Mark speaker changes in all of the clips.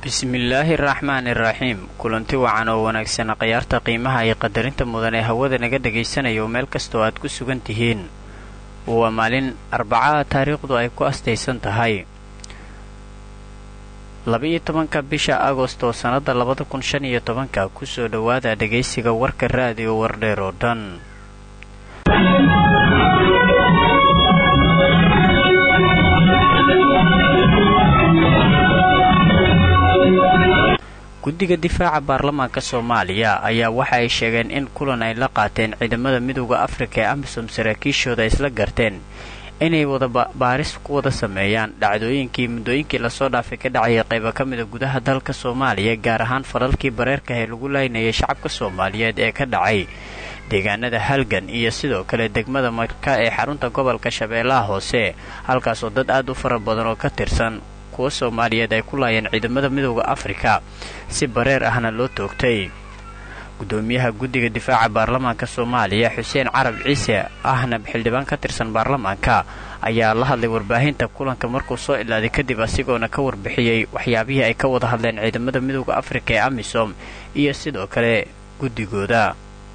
Speaker 1: bismillaahi araxmaani iraxiim kulanti wacan oo wanaagsan khayaarta qiimaha iyo qadarinta mudan ee hawada naga dhagaysanayo meel kastoo aad ku sugan tihiin waa maalin arbacaha taariikhdu ay ku astaysan tahay laba-iyo tobanka bisha agost oo sannadda labada kun shan iyo tobanka kusoo dhowaada dhagaysiga warka raadiyo wardheer oo dhan guddiga difaaca baarlamaanka soomaaliya ayaa waxa ay sheegeen in kulan ay la qaateen ciidamada midooda afrika ee amisom saraakiishooda isla garteen inay wada baaris ku wada sameeyaan dhacdooyinkii muddooyinkii lasoo dhaafay ka dhacaya qayba ka mida gudaha dalka soomaaliya gaar ahaan falalkii bareerka ee lagu laynayay shacabka soomaaliyeed ee ka dhacay deegaanada halgan iyo sidoo kale degmada marka ee xarunta gobolka shabeellaha hoose halkaasoo dad aad u fara badan oo ka tirsan kuwa soomaaliyeed ay ku laayeen ciidamada midooda afrika si bareer ahna loo toogtay gudoomiyaha guddiga difaaca baarlamaanka soomaaliya xuseen carab ciise ahna xildhibaan ka tirsan baarlamaanka ayaa la hadlay warbaahinta kulanka markuu soo ilaaday kadib asigoona ka warbixiyey waxyaabihii ay ka wada hadleen ciidamada midooda afrika ee amisom iyo sidoo kale guddigooda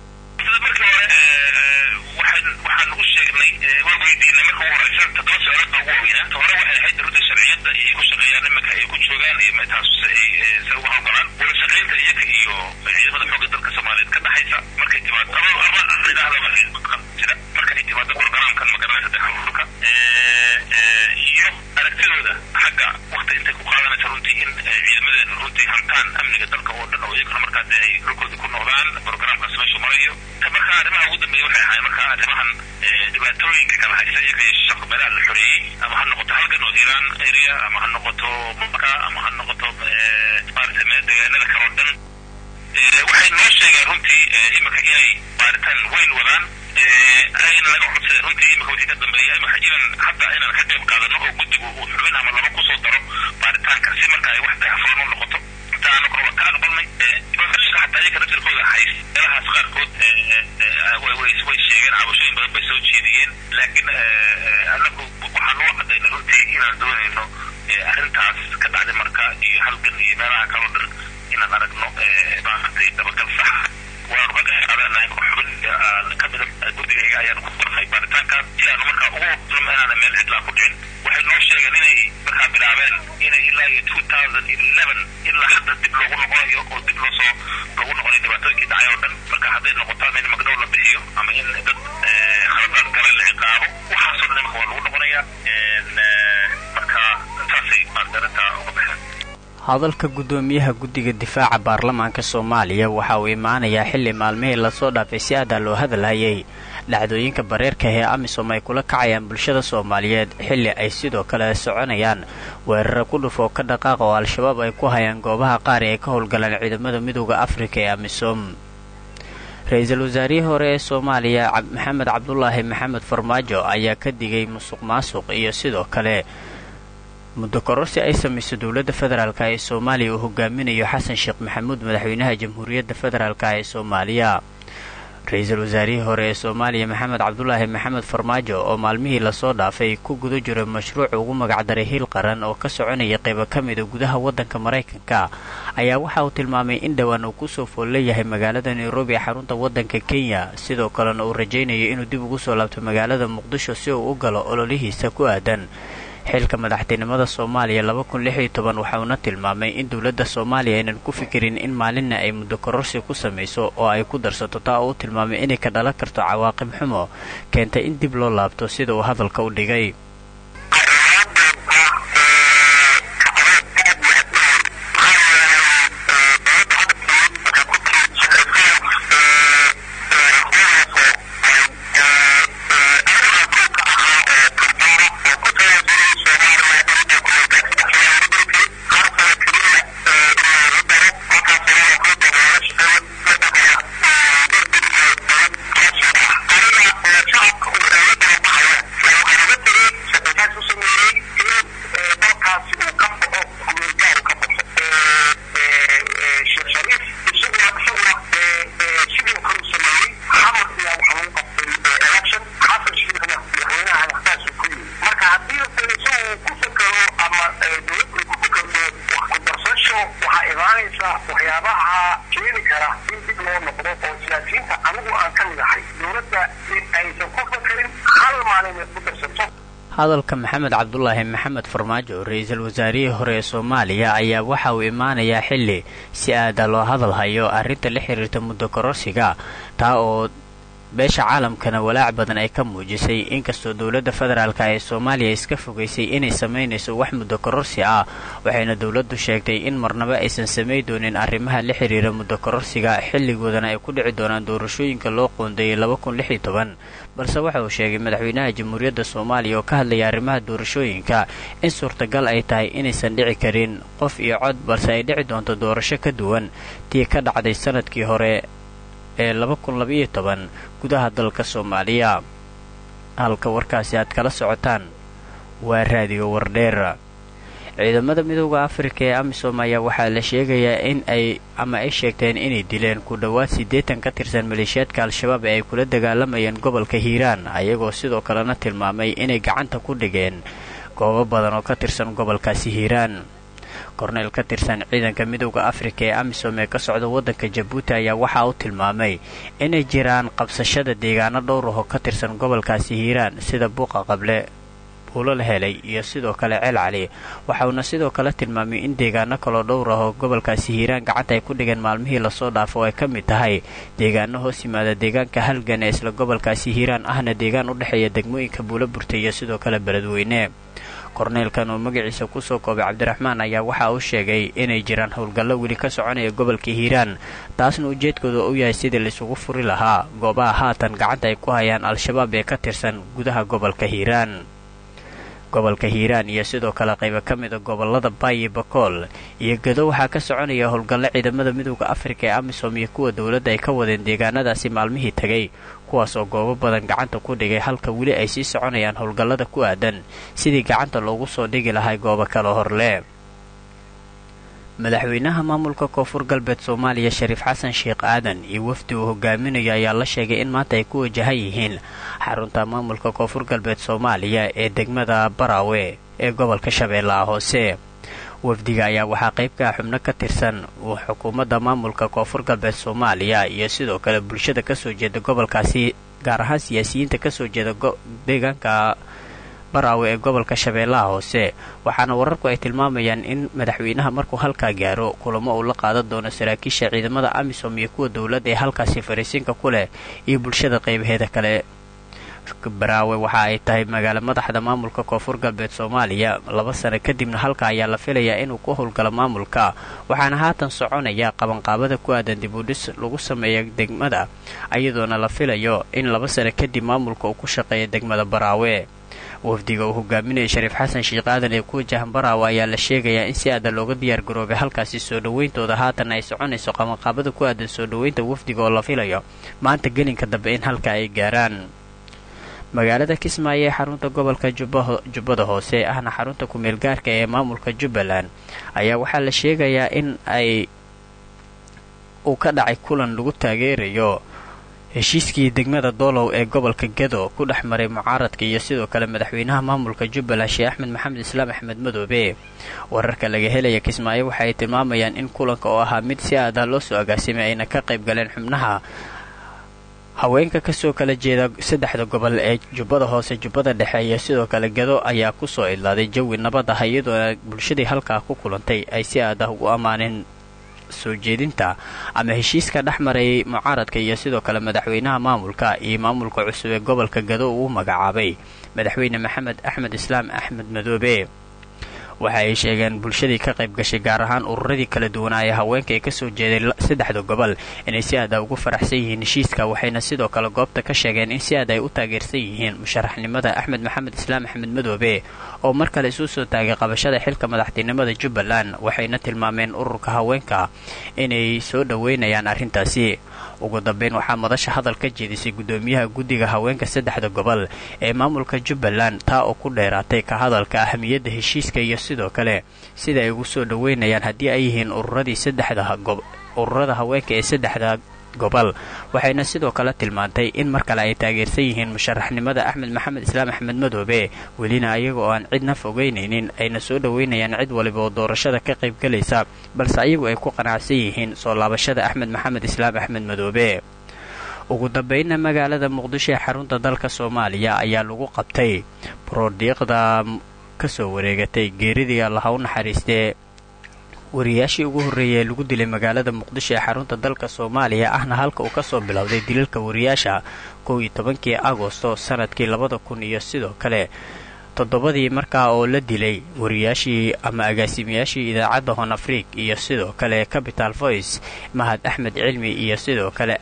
Speaker 1: hadalka guddoomiyaha guddiga difaaca baarlamaanka soomaaliya waxa uu imaanayaa xilli maalmihii lasoo dhaafay si aadaa loo hadalhayay dhacdooyinka bareerka ee amisom ay kula kacayaan bulshada soomaaliyeed xilli ay sidoo kale soconayaan weerara ku dhuf oo ka dhaqaaqa oo al-shabaab ay ku hayaan goobaha qaar ee ay ka howlgalaan ciidamada midooda afrika ee amisom ra-iisul wasaarihii hore ee soomaaliya maxamed cabdulaahi maxamed farmaajo ayaa ka digay musuq maasuq iyo sidoo kale muddo kororsi ay samayso dowladda federaalk ee soomaaliya uu hogaaminayo xasan sheekh maxamuud madaxweynaha jamhuuriyadda federaalk ee soomaaliya ra-iisul wasaarihii hore ee soomaaliya maxamed cabdulaahi maxamed farmaajo oo maalmihii lasoo dhaafay ku guda jiray mashruuc ugu magacdaray hiil qaran oo ka soconaya qaybo ka mida gudaha waddanka maraykanka ayaa waxa uu tilmaamay in dhowaan uu kusoo fool leeyahay magaalada nairobi ee xarunta waddanka kenya sidoo kalena uu rajaynayo inuu dib ugu soo laabto magaalada muqdisho si uu u galo ololihiisa ku aadan xilka madaxtinimada soomaaliya laba kun lix iyo toban waxa uuna tilmaamay in dowladda soomaaliya aynan ku fikirin in maalinna ay muddo kororsi ku samayso oo ay ku darsato taa oo u tilmaamay inay ka dhalan karto cawaaqib xumo keentay in dib loo laabto sida uu hadalka u dhigay
Speaker 2: waxaa imaanaysa waxyaabaha keeni kara in dib loo noqdo oo siyaasiyiinta anigu aan ka mid ahay dowladda in aysan ku fakarin hal maalin ay ku darsato
Speaker 1: hadalka maxamed cabdulaahi maxamed farmaajo ra-iisul wasaarihii hore ee soomaaliya ayaa waxa uu imaanayaa xilli si aada loo hadal hayo arrinta la xiriirta muddo kororsiga taa oo beesha caalamkana walaac badan ay ka muujisay inkastoo dowladda federaalk ee soomaaliya iska fogaysay inay samaynayso wax muddo kororsi ah waxayna dowladdu sheegtay in marnaba aysan samay doonin arrimaha la xiriira muddo kororsiga xilligoodana ay ku dhici doonaan doorashooyinka loo qoondeeyay balse waxa uu sheegay madaxweynaha jamhuuriyadda soomaaliya oo ka hadlaya arrimaha doorashooyinka in suurtagal ay tahay inaysan dhici karin qof iyo cod balse ay dhici doonto doorasho ka duwan tii ka dhacday sanadkii hore ee gudaha dalka soomaaliya halka warkaasi aad kala socotaan waa raadiyo wardheer ciidamada midooda afrika ee amisom ayaa waxaa la sheegayaa in ay ama ay sheegteen inay dileen ku dhowaad siddeetan ka tirsan maleeshiyaadka al-shabaab ee ay kula dagaalamayeen gobolka hiiraan ayagoo sidoo kalena tilmaamay inay gacanta ku dhigeen goobo badan oo ka tirsan gobolkaasi hiiraan korneyl ka tirsan ciidanka midooda afrika ee amisom ee ka socda waddanka jabuuti ayaa waxa uu tilmaamay inay jiraan qabsashada deegaano dhowr ah oo ka tirsan gobolkaasi hiiraan sida buuqa qable buulo la helay iyo sidoo kale ceel cali waxauna sidoo kale tilmaamay in deegaano kaloo dhowr ah oo gobolkaasi hiiraan gacanta ay ku dhigeen maalmihii lasoo dhaafo oo ay ka mid tahay deegaano hoos yimaada deegaanka halgan ee isla gobolkaasi hiiraan ahna deegaan u dhexeeya degmooyinka buulo burta iyo sidoo kale beledweyne korneylkan oo magaciisa kusoo koobay cabdiraxmaan ayaa waxa uu sheegay inay jiraan howlgallo weli ka soconaya gobolka hiiraan taasna ujeedkooda u yahay sidii laisugu furi lahaa goobaha haatan gacanta ay ku hayaan al-shabaab ee ka tirsan gudaha gobolka hiiraan gobolka hiiraan iyo sidoo kale qaybo ka mida gobolada baayi bakool iyo gado waxaa ka soconaya howlgallo ciidamada midooda afrika ee amisom iyo kuwa dowladda ay ka wadeen deegaanadaasi maalmihii tegay kuwaas oo goobo badan gacanta ku dhigay halka weli ay sii soconayaan howlgallada ku aadan sidii gacanta loogu soo dhigi lahay goobo kale horle madaxweynaha maamulka koonfur galbeed soomaaliya shariif xasan sheekh aadan iyo wafdi uu hogaaminayo ayaa la sheegay in maanta ay ku wajahan yihiin xarunta maamulka koonfur galbeed soomaaliya ee degmada baraawe ee gobolka shabeellaha hoose wafdiga ayaa waxaa qayb ka ah xubno ka tirsan xukuumadda maamulka koonfur galbeed soomaaliya iyo sidoo kale bulshada kasoo jeeda gobolkaasi gaar ahaan siyaasiyiinta kasoo jeeda deegaanka baraawe ee gobolka shabeellaha hoose waxaana wararku ay tilmaamayaan in madaxweynaha markuu halkaa gaaro kulamo uu la qaadan doono saraakiisha ciidamada amisom iyo kuwa dowladda ee halkaasi fariisinka ku leh iyo bulshada qaybaheeda kale baraawe waxa ay tahay magaalo madaxda maamulka koonfur galbeed soomaaliya laba sano kadibna halka ayaa la filayaa inuu ku howlgalo maamulka waxaana haatan soconaya qabanqaabada ku aadan dibudhis lagu sameeya degmada iyadoona la filayo in laba sano kadib maamulka uu ku shaqeeya degmada baraawe wafdiga uu hogaaminaya shariif xasan sheekh aadan ee ku wajahan baraawe ayaa la sheegayaa in si aadan looga diyaar garoobay halkaasi soo dhowayntooda haatan ay soconayso qabanqaabada ku aadan soo dhoweynta wafdiga oo la filayo maanta gelinka dambe in halka ay gaaraan magaalada kismaayo ee xarunta gobolka jubbada hoose ahna xarunta ku-meel gaarka ee maamulka jubbaland ayaa waxaa la sheegayaa in ay uu ka dhacay kulan lagu taageerayo heshiiskii degmada doolow ee gobolka gedo ku dhex maray mucaaradka iyo sidoo kale madaxweynaha maamulka jubbaland sheekh axmed maxamed islaam axmed madoobe wararka laga helaya kismaayo waxa ay tilmaamayaan in kulanka oo ahaa mid si aad ah loo soo agaasimay ayna ka qayb galeen xubnaha haweenka kasoo kala jeeda saddexda gobol ee jubbada hoose jubbada dhexe iyo sidoo kale gado ayaa kusoo idlaaday jawi nabad ah iyadoona bulshadii halkaa ku kulantay ay si aad ah ugu ammaaneen soo jeedinta ama heshiiska dhex marayay mucaaradka iyo sidoo kale madaxweynaha maamulka iyo maamulka cusub ee gobolka gado uu magacaabay madaxweyne maxamed axmed islaam axmed madoobe waxa ay sheegeen bulshadii ka qayb gashay gaar ahaan ururadii kala duwanaa ee haweenka ee kasoo jeeday saddexda gobol inay si aada ugu faraxsan yihiin heshiiska waxayna sidoo kale goobta ka sheegeen in si aad ay u taageersan yihiin musharaxnimada axmed maxamed islaam axmed madoobe oo mar kale isuu soo taagay qabashada xilka madaxtinimada jubbaland waxayna tilmaameen ururka haweenka inay soo dhoweynayaan arrintaasi ugu dambeyn waxaa madasha hadal ka jeedisay guddoomiyaha guddiga haweenka saddexda gobol ee maamulka jubbaland taa oo ku dheeraatay ka hadalka ahamiyadda heshiiska iyo sidoo kale sida ay ugu soo dhoweynayaan haddii ay yihiin ururadii saddexda ururada haweenka ee saddexda gobol waxayna sidoo kale tilmaantay in mar kale ay taageersan yihiin musharaxnimada axmed maxamed islaam axmed madoobe welina ayaga oo aan cidna fogeynaynin ayna soo dhoweynayaan cid waliba oo doorashada ka qaybgelaysa balse ayagu ay ku qanacsan yihiin soo laabashada axmed maxamed islaam axmed madoobe ugu dambeynna magaalada muqdisho ee xarunta dalka soomaaliya ayaa lagu qabtay borodiiqda kasoo wareegatay geeridii allaha u naxariistee wariyaashii ugu horreeyay ee lagu dilay magaalada muqdisho ee xarunta dalka soomaaliya ahna halka uu kasoo bilowday dilalka wariyaasha kow iyo tobankii agosto sanadkii labada kun iyo sidoo kale toddobadii markaa oo la dilay wariyaashii ama agaasimayaashii idaacadda hon afriik iyo sidoo kale capital voice mahad axmed cilmi iyo sidoo kale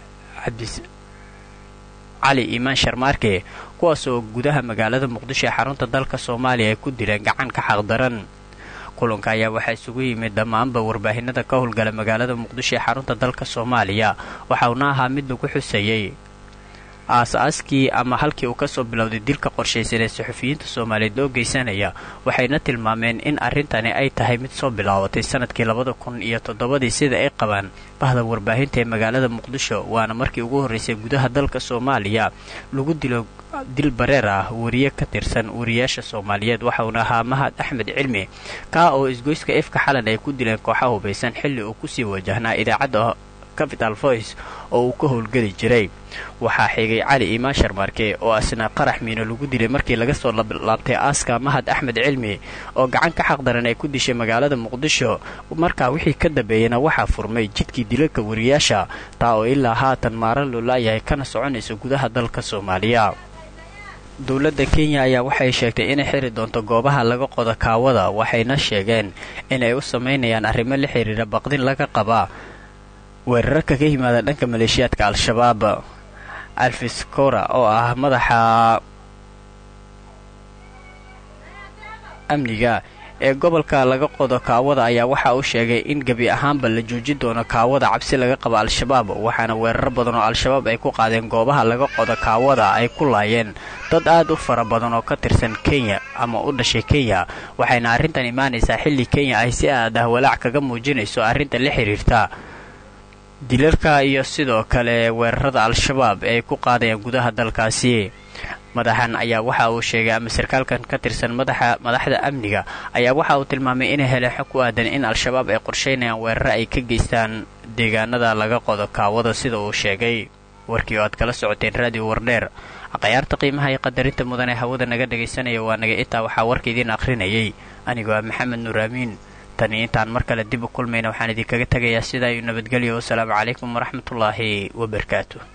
Speaker 1: cali iimaan sharmaarke kuwaas oo gudaha magaalada muqdisho ee xarunta dalka soomaaliya ay ku dileen gacan ka xaqdaran kulanka ayaa waxaa isugu yimid dhammaanba warbaahinada ka howlgala magaalada muqdisho ee xarunta dalka soomaaliya waxauna ahaa mid lagu xusayey aas-aaskii ama halkii uu kasoo bilowday dilka qorshaysan ee saxufiyiinta soomaaliyeed loo geysanaya waxayna tilmaameen in arrintani ay tahay mid soo bilaabatay sanadkii labada kun iyo toddobadii sida ay qabaan bahda warbaahinta ee magaalada muqdisho waana markii ugu horreysay gudaha dalka soomaaliya lagu dilo dil bareer ah wariye ka tirsan wariyaasha soomaaliyeed waxauna ahaa mahad axmed cilmi kaa oo isgoyska efka xalan ay ku dileen kooxa hubaysan xilli uu kusii wajahnaa idaacadda capital voice oo uu ka howlgeli jiray waxaa xigay cali iimaan sharmaarke oo asna qarax miino lagu dilay markii laga soo laabtay aaska mahad axmed cilmi oo gacan ka xaqdaran ay ku dishay magaalada muqdisho markaa wixii ka dambeeyana waxaa furmay jidkii dilalka wariyaasha taa oo ilaa haatan maaran loo laayahay kana soconaysa gudaha dalka soomaaliya dowladda kenya ayaa waxay sheegtay inay xiri doonto goobaha laga qodo kaawada waxayna sheegeen inay u samaynayaan arrimo la xiriira baqdin laga qabaa weerararka ka yimaada dhanka maleeshiyaadka al-shabaab alfis kora oo ah madaxa amniga ee gobolka laga qodo kaawada ayaa waxa uu sheegay in gebi ahaanba la joojin doono kaawada cabsi laga qabo al-shabaab waxaana weeraro badan oo al-shabaab ay ku qaadeen goobaha laga qodo kaawada ay ku laayeen dad aad u fara badan oo ka tirsan kenya ama u dhashay kenya waxayna arrintan imaanaysaa xilli kenya ay si aad ah walaac kaga muujinayso arrinta la xiriirta dilalka iyo sidoo kale weerarada al-shabaab ee ay ku qaadayaan gudaha dalkaasi madaxan ayaa waxa uu sheegay ama sarkaalkan ka tirsan madaxa madaxda amniga ayaa waxa uu tilmaamay inay heleen xog ku aadan in al-shabaab ay qorshaynayaan weeraro ay ka geystaan deegaanada laga qodo kaawada sida uu sheegay warkii oo aad kala socoteen raadiyo wardheer akhyaarta qiimaha iyo qadarinta mudan ee hawada naga dhagaysanaya waa naga itaa waxaa warka idiin akhrinayay anigoo ah maxamed nuur aamiin tani intaan mar kale dib u kulmayna waxaan idinkaga tegayaa sidaa iyo nabadgelyo wasalaamu calaykum waraxmatullaahi wabarakaatu